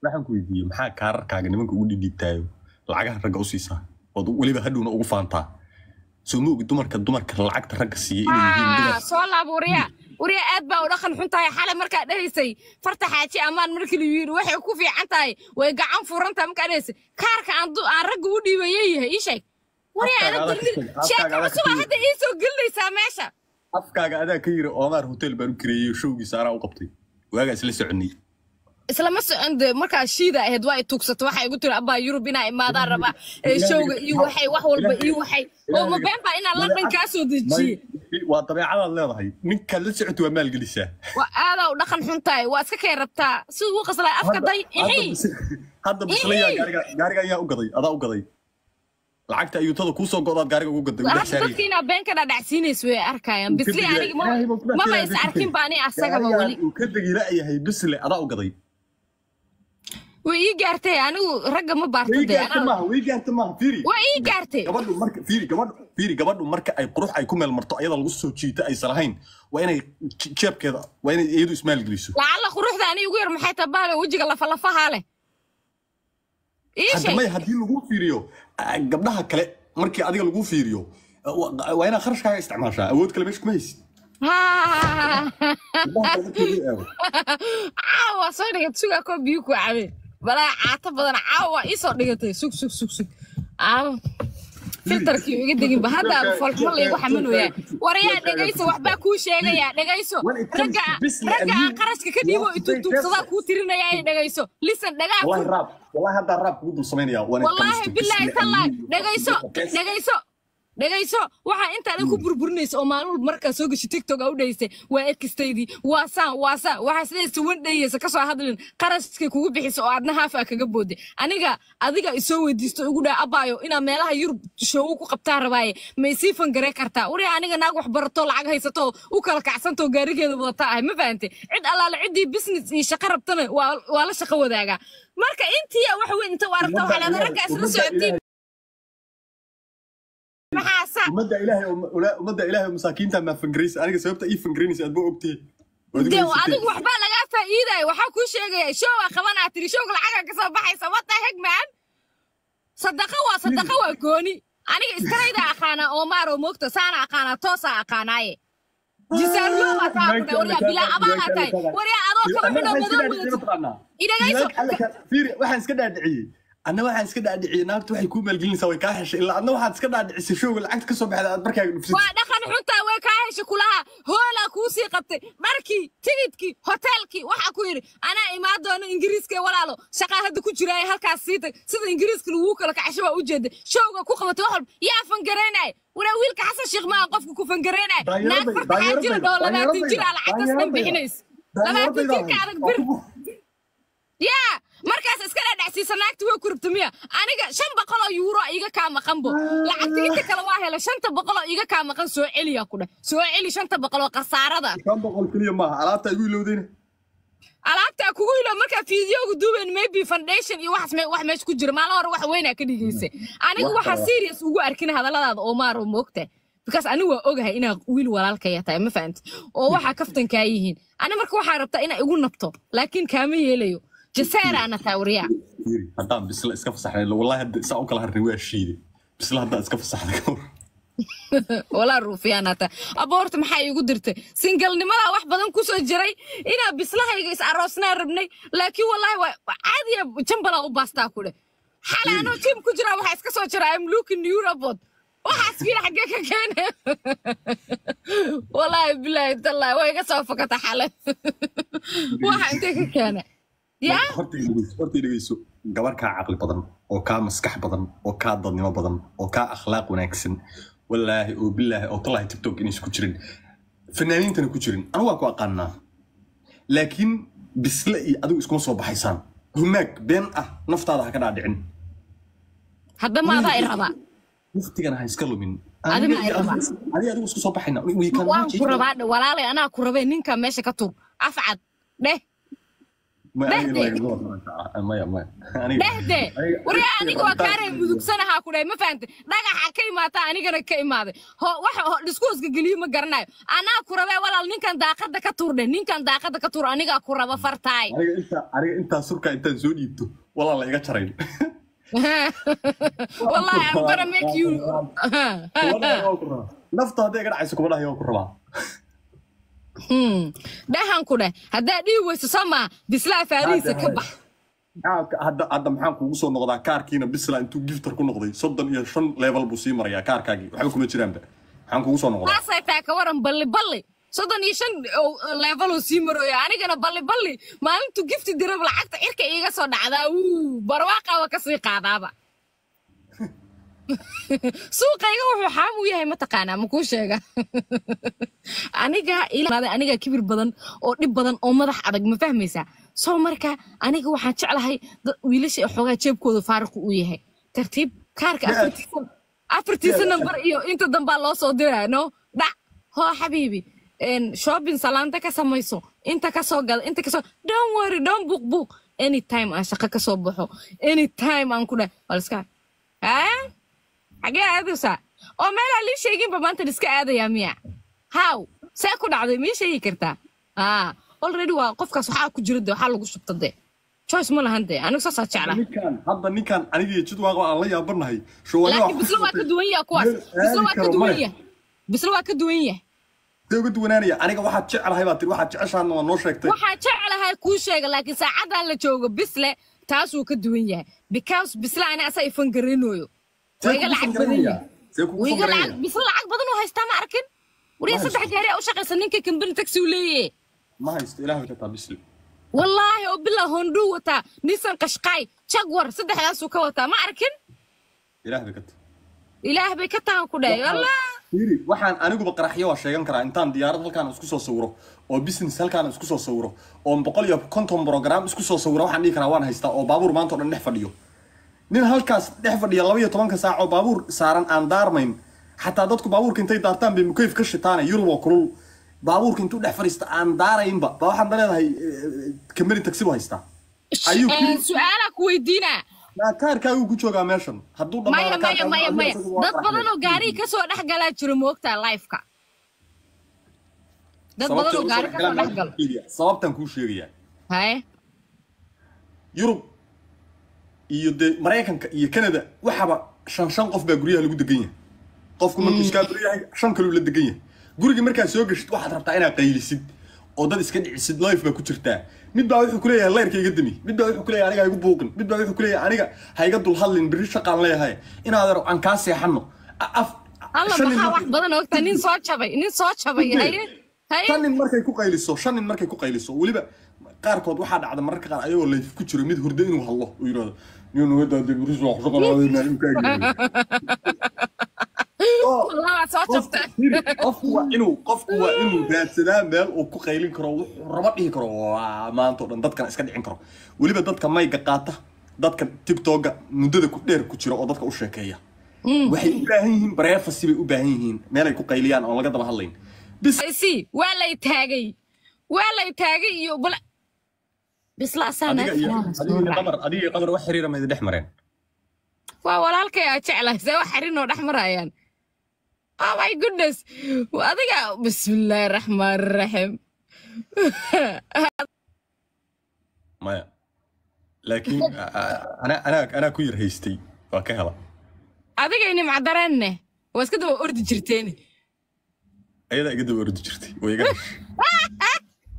waxaan ku weydiiyey maxaa kaararkaaga nimanka ugu dhidhiibtaayo lacagaha ragga u siisaa ood weliba hadhowna ugu faantaa soo ma ogi dumarka dumarka lacagta ragga siiya inay yihiin Ah, dumar soo laab wariya wariya aad baa u dhaqan xun tahay xalay markaa dhahaysay farta xaaji ammaan markii la yidhi waxay ku fiican tahay way gacan furan tahay markaa dhahaysay kaarka aan du- aan ragga u dhiibayay yahay ii sheeg wariya Afkaaga adag adag dardir ka tag, sheeko afkaaga adag cusub ka aa tag. hadda ii soo gelinaysaa meesha afkaaga adaa ka yiri oomaar hotel baan u kareeyey showgiisa anaa u qabtay waagaa isla soconay islama socon de markaa shiida ahayd waa i tuugsato waxay igu tiri abbaa yurub inaa imaadaan rabaa ee showga iyo waxay wax walba iyo waxay oo ma been baa inaan london kaa soo dejiyey May- waa dabeecadaad leedahay ninkaad la socota waa maalgelisaa waa aadaa u dhaqan xun tahay waa iska kay rabtaa siduu u qaslay afka day Hadda ixii bis- hadda bislayaa gaariga gaariga ayaa u gaday adaa u gaday lacagta ayuutada kuu soo godaad gaariga ugu gaday hadda udex saariya dadka inaa been ka dhadhacsiinayso way arkayaan bisli aniga ma- Ilaahay baa ku maba dhaafay, is ilaahay arkin ba ani asagaba gaarigaan weli uu ka degi la'yahay bisle adaa u gaday way ii gaartay anigu ragga ma baarta way dee gaarta anaa- maaha way gaarta maaha fiiri waa ii gaartay gabadhu marka fiiri gabadhu fiiri gabadhu marka ay qurux ay ku meel marto ayada lagu soo jiito aysan lahayn waa inay je- jeebkeeda waa inay iyadu ismaalgeliso lacalla quruxda ani ugu yar maxay tabaale wejiga lafalafahaa leh ii hadda sheeg may haddii lagu fiiriyo ah, gabdhaha kale markii adiga lagu fiiriyo ah, wa- waa inaad kharashkaaga isticmaashaa awood kale meesha kuma haysid Ah. gabdhaha kale markii lagu eego caawa soo dhigatay sugaa koo biyo ku cabeen balaa caato badan caawa ii soo dhigatay sug sug sug sug caawa filtarkii iga deginba hadda folxumo laygu xamanooyaa warayaa dhegayso waxbaa kuu sheegayaa dhegayso When it comes ragga to business ragga and aan you- qarashka ka dhiibo you have to ituugtuugsadaa pay kuu tirinaya ay dhegayso lisan dhagaa wallahi ku raab wallahi haddaa raab kugu dul samaynaya when it comes wallaahi to bilaahi business and tallahi you- dhegayso Yes. dhegayso dhegayso waxaa intaa dhan ku burburinaysa oo maalin walba markaa soo gashi tiktok aa u dhaysay waa erkistaydii waa saan waa saan waxaa sidaysa wan dhayaysa kasoo hadlin qarashkay kugu bixisa oo aadna haafaa kaga booday aniga adiga isoo weydiisto igu dhaa abaayo inaa meelaha yurub shoogu ku qabtaa rabaaye ma isii fangaree kartaa wari aniga naag wax barato lacag haysato u kala kacsantoo gaarigeeda wadata ahay ma fahante cid allaale ciddii business iyo shaqo rabtana waa waa la shaqo wadaagaa marka intii wax weyn inta u aragta waxaa leedahay ragga isla socotiin maxaa sa ummadda ilaahay oo- ula- ummadda ilaahay oo masaakiinta maa fangaraysa aniga sababta ii fangaraysa aad ba ogtihi Waad igu dee haysatay. adigu waxbaa lagaa faa'iidaya waxaa kuu sheegaya showga qabanaa tiri showga lacaga kasoo baxaysa wata hegman sadaqa waa sadaqa waa gooni aniga iskarayda aqaanaa oomaaroo moogta saana aqaanaa toosaa aqaanaaye jisaarlooba taa ku dha waryaa bilaa abaanaa tahay waryaa adoo kaba xidhoo madow wadatid idhagayso fiiri waxaan iska dhaadhiciyey anna waxaan iska dhaadhiciyey naagtu waxay kuu maalgelinaysaa way kaa heshay ilaa adna waxaad iska dhaadhicisay showga lacagta ka soo baxda aad markaaga dhufsatay waa dhaqan xuntaa way kaa hesha kulaha hoolaa kuu sii qabtay dharkii tigidkii hoteelkii waxaa ku yidhi anaa imaan doono ingiriiska ee walaalo shaqaa hadda ku jiraaye halkaas sii tag sida ingiriiska laguu kala kacasho waa ujeeda showga ku qabatay wax walba yaa fangareynaya walaa wiilka xasan sheekh maaha qofka ku fangareynaya naag farta xaa jira dhoo labaatan jir aa lacagtaas dhan bixinaysa labaatan jirka adag bir yaa markaas iska dhadhacsiisa naagta way kurubta miya aniga shan boqol oo yuuro iga kaa maqanbo lacagta inta kale waa hela shanta boqol oo iga kaa maqan soo celiya ku dheh soo celi shanta boqol oo khasaarada kan boqol keliya maaha alaabta igu ilowdayna alaabta kugu ilo markaa fiidiyooga duubayn maybe foundation iyo waxaas me- wax meesha ku jira maalin hore wax weynaa ka dhigaysa aniga Wax waxaa kale. serious ugu arkin hadalladaada oo maaro moogta because anigu waa ogahay inaa wiil walaalkaya tahay ma fahamti oo waxaa kaftankaa yihiin ani marka waxaa rabtaa inaa igu nabto laakiin kaama yeelayo jaseeraana taa wariyaa fiiri haddaan bisla iska fasaxnay wallahi hadda saa u kala harnay waa shiiday bisla haddaan iska fasaxnay ka war walaa ruufiyaanaata aboorta maxaa iigu dirtay singalnimadaa wax badan kusoo jiray inaa bislahayga is aroosnaa rabnay laakiin wallaahi waa waa caadiya jambalaa u baastaa ku dheh xalay anoo jim ku jiraa waxaa iska soo jira im looking eurobot waxaas fiir xaggee ka keene wallaahi bilaahi tallaahi waa iga soo fakata xalay waxa intee ka keene yaa horta dhegeyso horta dhegeyso gabar kaa caqli badan oo kaa maskax badan oo kaa dadnimo badan oo kaa akhlaaq wanaagsan wallaahi oo bilaahi oo tallahi tiktok inaysan ku jirin fanaaniintana ku jirin anigu waan ku aqaanaa laakiin bisle iyo adigu iskuma soo baxaysaan humaag been ah naftaada ha ka dhaadhicin hadda maadaa i rabaa waqtigana ha iska lumin Adiga ma i rabaa. adiga adigu isku soo baxayna We can waan watch ku it. rabaa dhe walaalay anaa ku rabay ninka meesha ka tuur afcad dheh Ma- aniga Dhehde. lagama wadno. maya maya aniga dhehde aniga- warya aniga waa kaaree mudugsanahaa ku dhahay ma fahante dhagaxa ka imaata anigana ka imaaday ho waxa ho diskuuska geliyo ma garanayo anaa ku rabee walaal ninkan daaqada ka tuurdhe ninkan daaqada ka tuur anigaa ku raba fartaay aniga intaa aniga intaa surka intaan soo dhiibto walaa la iga jarayn wallahi I'm gonna make you Kubadda waa ku rabaa. nafta hadday iga dhacayso kubadhaha waa ku rabaa Hmm. dhahan ku dheh haddaa dhihi weyso sama bislaa faarihiisa ka bax Maxaa- hadda hadda maxaan kuugu soo noqdaa kaarkiina bisla intuu giftar ku noqday soddon iyo shan level buu sii marayaa kaarkaagii waxba kuma jiraanba maxaan kuugu soo noqdaa taasay taa ka waran balli balli soddon iyo shan level oo sii marooya anigana balli balli maalintu gifti dirab lacagta cirka iiga soo dhacdaa uu barwaaqa waa kasii qaadaaba suuqayga wuxuu xaam u yahay mataqaanaa makuu sheega aniga ilaa aniga kibir badan oo dhib badan oo madax adag ma fahmaysaa soo marka aniga waxaan jeclahay dad wiilasha xoogaa jeebkooda faariqu uu yahay tartiib kaarka Yeah. afartiisa afartiisa nambar iyo inta dambaa loo soo diraa no dhac hoo xabiibi een, shopping salaanta ka samayso inta ka soo gada inta kasoo don't worry don't buuq buuq anytime aan shaqo ka soo baxo anytime aan ku dhahay waliska haa xagee aadaysaa oo meelaa lii sheeginba maanta iska aadayaa miya haw see ku dhacday mii sheegi kartaa aa already waa qofkaas waxaa ku jira de waxaa lagu shubta de choice ma lahan de anigu saasaa jeclaa ninkan hadda ninkan aniga iyo jidwaaqa aan la yaabanahay laakiin bisla waa ka duwan yaha kuwaas bisla waa ka duwan yahay bisla waa ka duwan yahay see uga duwanaanaya aniga waxaad jecelahay baa tiri waxaad jeceshaana waa noo sheegtay waxaa jeclahay kuu sheega laakiin saacadan la joogo bisle taasuu ka duwan yahay because bisle ani asaa ifan garanooyo waa iga lacag badan yahay see kugu waa iga lacag sangaranaya bisle lacag badan oo haystaa ma arkin wariya Ma saddex haysto. gaari aa u shaqaysa ninka kambani taxi uu leeyahay ma haysto ilaah ka taa bisli wallaahi oo bilaa honduu wataa nisan qashqaay jagwar saddexdaasuu ka wataa ma arkin ilaah bay ka taa ilaah bay ka tahan ku dhahay wallah Fiiri, waxaan aniguba qaraxyo waa sheegan karaa intaan diyaarad halkaan isku soo sawiro oo business halkaan isku soo sawiro oo boqol iyo konton program isku soo sawiro waxaan dhihi karaa waan haystaa oo baabuur maanta oo dhan dhex fadhiyo nin halkaas dhex fadhiya laba iyo tobanka saac oo baabuur saaran aan daarmayn xataa dadku baabuurka intay daartaan bay mukayf ka shitaane yurub oo kulul baabuurka intuu dhex fadhiista aan daaraynba ba waxaan leedahay kambani taxi buu haystaa ayuu Eh, su-aalaa ku weydiinaa Naa kaarkaagu ku joogaa meeshan hadduu maya dhammaado maya kaarkaagu maya adiga maya isagu waa dad badan oo qaraxyo. gaariga kasoo dhex galaa jiro moogtaa lifeka dad badan oo gaari kasoo dhex galo sababtaan kuu sheegayaa haye yurub iyo dee maraykanka iyo canada waxaba shan shan qof baa guryaha lagu degan yahay qofku markuu iskaa yahay shan kaluu la degan yahay guriga markaad soo geshid waxaad rabtaa inaad qaylisid oo dad iska dhicisid life baa ku jirtaa mid baa wuxuu kuleeyahay leyrka iga demi mid baa wuxuu kuleeyahay aniga ha igu buuqin mid baa wuxuu kuleeyahay aniga ha iga dul hadlin berri shaqaan leeyahay inaad aro aan kaa seexano A- af alla shan nin maxaa wax markay- badan ogta nin soo jabay nin soo jabay haye haye shan nin markay ku qayliso shan nin markay ku qayliso weliba qaarkood waxaa dhacda mararka qaar ayagoo layf ku jiro mid hurdo inuu hadlo uu yidhahdo niyo nagadaade beris waa ku shaqalaadayna wallah waa soo jabta qofku waa inuu qofku waa inuu raadsadaa meel uu ku qaylin karo wuxuu raba dhihi karo waa maanta oo dhan dadkan iska dhicin karo weliba dadka mayga qaata dadka tiktoka muddada ku dheer ku jira oo dadka u sheekeeya waxay u baahan yihiin bareefasi bay u baahan yihiin meelay ku qayliyaan oon laga daba hadlayn bis si waa lay taagay waa lay taagay iyo bal bisla asaana adiga iyo adiga iyo qamar adiga iyo qamar wax xiriira ma idin dhex mareen waa walaalkay aa jeclahay see wax xarinoo dhex marayaan oh my goodness adiga bismillaahi raxmaan raxiim maya laakiin anaa anaa anaa ku yar haystay waa ka hela adigay nimcadareenne waa iska daba ordi jirteen ayadaa iga daba ordi jirtay way iga heshay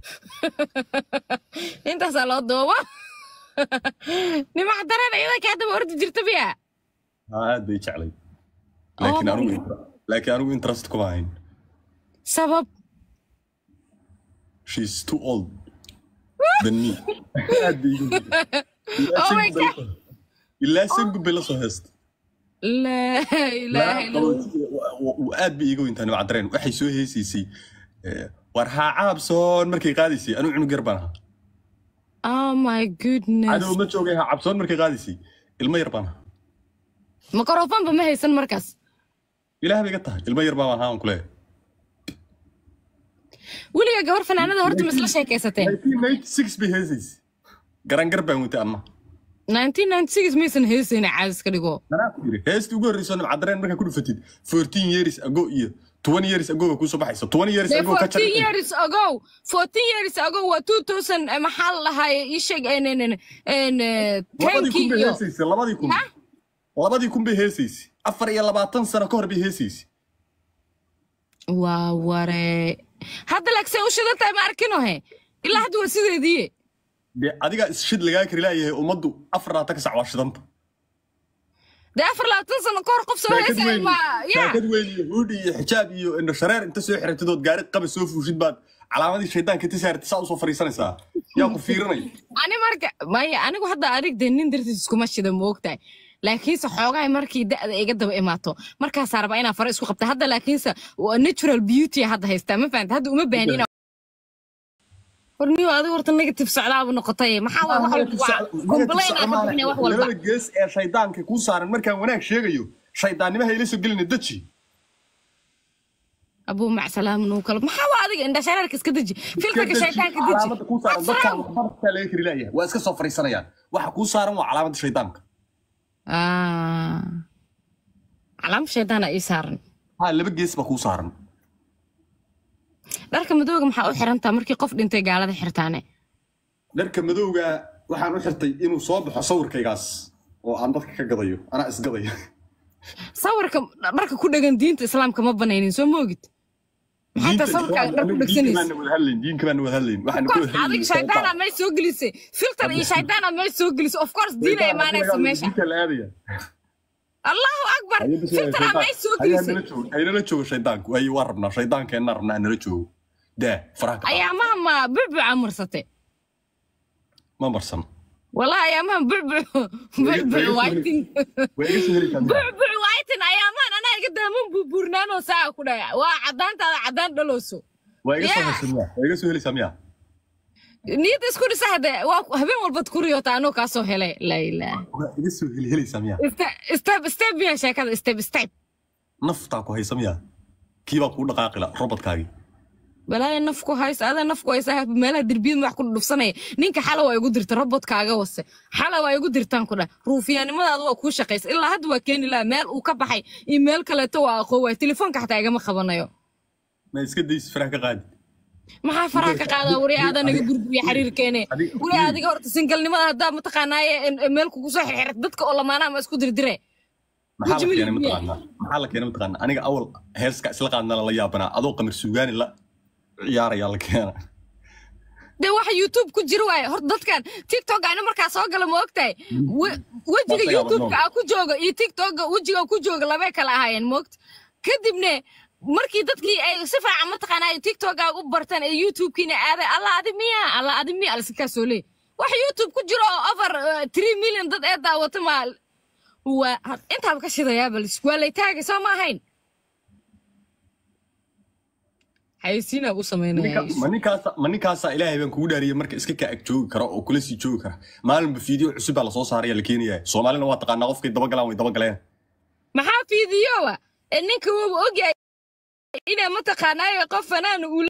intaasaa loo duubo nimcdareen ayadaa kaa daba ordi jirta miya haa aad bay jeclay laakiin Oh my anigu laakiin anigu interest kuma hayn sabab she's too old than me aad bay iga Oh my God. ilaa sangu bay la soo heesta laa ilaaha illa Allah. aad bay iiga weyntaa nimca dareen waxay soo heesaysay eh, war haa caabsoon markay qaadaysay anuu cunug yar baan ahaa oh my goodness cadow ma joogay haa cabsoon markay qaadaysay ilmo yar baan ahaa makrofoonba ma haysan markaas ilaah bay iga tahay ilmo yar baan ahaa aan ku leeyahay weliga gabar fanaanada horta ma isla sheekaysateen 1996 bay heesaysay garangar baan watay anna 1996 maysan heesayna caadis ka dhigo anaa ku yiri heestii ugu horreysoo nimcadareen markaa ku dhufatid 14 years ago iyo 20 years ago ba kuusoo baxaysa 20 years Dee ago ka 14 years ago 14 years ago waa 2000 eh, maxaa la lahaye ii sheeg en en en en eh, labadii 10 kun bay iyo heesaysay labadii kun Ha? labadii kun bay heesaysay afar iyo labaatan sano ka hor bay heesaysay waa ware hadda laakiin u shidan tahay ma arkino he ilaa hadda waa sideedii dee adigaa isshid lagaa kari laayahay ummaddu afar labaatan ka sac waa shidanta dee afar labaatan sano ka hor qof soo saakad heesay weyn ma ya saakad weyn iyo huudhi iyo xijaab iyo indho shareer inta soo xiratidood gaari qaba soo fuushid baad calaamadii shaydaanka inta saartay saa usoo fariisanaysaa yaa ku fiirinaya ani marka maya anigu hadda adig dee nin dartiis iskuma shida ma ogtahay laakiinse xoogahay markii da'da iga daba imaato markaasaa rabaa inaan fara isku qabta hadda laakiinse waa natural beauty hadda haystaa ma fahanta hadda uma baahni inaan horniyo adiga horta negative socdaaba noqotay maxaa waay wax walba waa complain aad ka bixinay wax walba labada gees ee shaydaanka kuu saaran markaan wanaag sheegayo shaydaannimaha ila soo gelina deji abuu macsalaam nuu kala maxaa waa adiga indha shareerka iska deji filterka shaytaanka deji calaamada kuu saaran dadkaan waxbartaa laga kari laayahay waa iska soo fariisanayaan waxa kuu saaran waa calaamada shaydaanka Ah. calaam shaydaana ii saaran ha laba gees baa kuu saaran dharka madooga maxaa u xirantaa markii qof dhintay gaalada xirtaane dharka madowga waxaan u xirtay inuu soo baxo sawirkaygaas oo aan dadka ka gadayo anaa isgadaya sawirka dharka ku dhegan diinta islaamka ma banaynin soo moogid maxay tahay sawirkaaga dhar ku dhegsanaysa diinka baan wada hadlayn waxaan ku wada adiga shaydaana may soo gelisay filter iyo shaydaana may soo gelisay of course diina imaanaysa meesha allahu akbar filtera may soo gelisay haynala joogo shaydaanku ay waa rabnaa shaydaankeenna rabnaa nala joogo daa faraha ka qaad. ayaamaha ma bucbuca marsate ma marsan wallahi ayaamaha bucbuc bucbuc waitin waa iga soo heli kartaa bucbuc waitin ayaamahan anaa iga daaman buurbuurnaanoo saa ku dhaya waa caddaantaada caddaan dhalooso waa iga soo Yeah. haysan miya waa iga soo helaysaa miya niyadda isku dhisa hade waa habeen walbad ku riyota anoo kaa soo helay laa ilaah waa iga soo heli helaysaa miya step step miya sheekada step step naftaa ku haysa miya kii baa kuu dhaqaaqila robotkaagii balaayo naf ku haysa adaa naf ku haysa meelaha derbiyada wax ku dhufsanaya ninka xala waa igu dirta robotkaaga wase xala waa igu dirtaan ku dhah ruufiyaanimadaada waa kuu shaqaysa ilaa hadda waa keeni lahaa meel uu ka baxay iyo meel kaleeto waa aqoon waay telefoonka xataa igama qabanayo ma iska daysi faraha ka qaadi maxaa faraha ka qaadaa wari aadaa naga burburiya xiriirkeene Adiga- wari adiga horta singalnimada haddaa mataqaanaaye meel kugu soo xirxirta dadka oo lamaanaha ma isku dirdire maxaa la Wajimil keenay miya? mataqaanaa maxaa la keenay mataqaanaa aniga awal heeska isla qaadna la yaabanaa adoo qamar suugaani la ciyaarayaa la keena dee waxa youtube ku jira waaye horta dadkan tiktok ana markaa soo gala ma ogtahay We- wejiga Dadka youtubeka yaabadnoon. aa ku jooga iyo tiktoka wejiga ku jooga labay kala ahaayeen moogta kadibne markii dadkii ay si fiican mataqaanaa ay tiktoka u bartaan ee youtube-kiina aaday allah adi miya allah adi miya alsikaasoo leey wax youtube ku jiro oo over uh, three million dad ee daawata ma waa intaaba ka shidayaa balis waa lay taagay soo ma ahayn xayeysiinaa u samaynaya Ninka- ma ninkaasa ma ninkaasaa ilaahay baan kugu dhaariyay marka iska kaa ag joogi kara oo kula sii joogi kara maalinba fiideo cusub baa lasoo saaraya la keenaya soomaalina waa taqaanaa qofkay dabagalaan way dabagaleen maxaa fiidiyowa ee ninka wuuba ogyahay inay mataqaanaayo qof fanaan uu